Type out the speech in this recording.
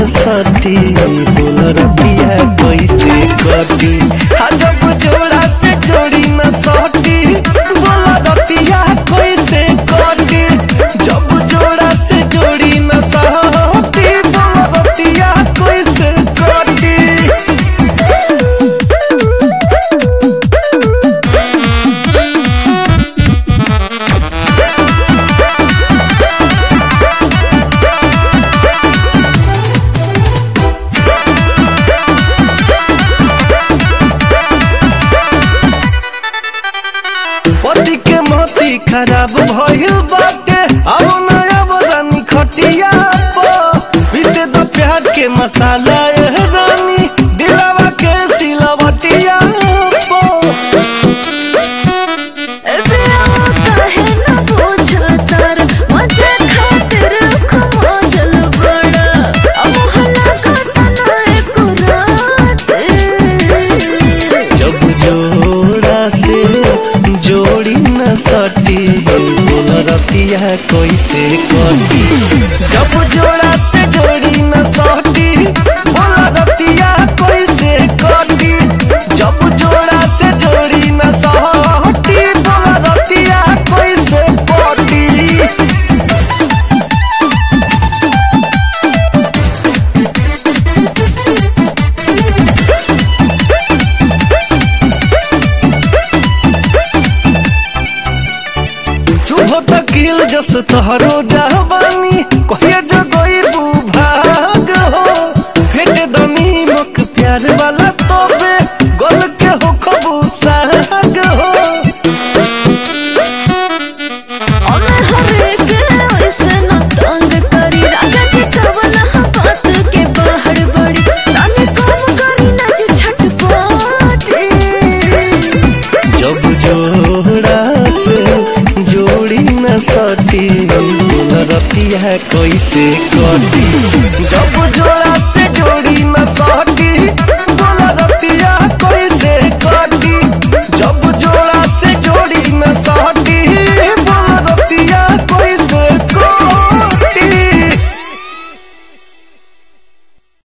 न सटी बोल रतिया कैसे कटी हा जब जोड़ा से जोड़ी न सटी बोल रतिया कैसे कटी जब जोड़ा से जोड़ी न सटी बोल रतिया कैसे कटी पति के मोती खराब भइल बाटे अब नया बदानी खटिया पर पीसे दो प्यार के मसाला एह रानी दिलावा के सिलवटिया पर काहे न बुझतर मजे खातिर खमोजल बड़ा अब हला कतना एको रात जब जोड़ा से जोड़ी न सटी बोल रतिया कैसे कटी जब जोड़ा से जोड़ी न सटी बोल रतिया कैसे कटी जब जोड़ा से जोड़ी न सटी बोल रतिया कैसे कटी चुभ तकिल जस तहरो जहबानी कहिए जो गई भाग हो फेट दनी मुख प्यार वाला तोबे गोल के हो खबू साग हो ओमे हरे के ऐसे न तंग करी राजा जी कवना बात के बाहर बड़ी तने कम करी ना जी छटपटी जब जोड़ा से जोड़ी न सटी बोल रतिया कैसे कटी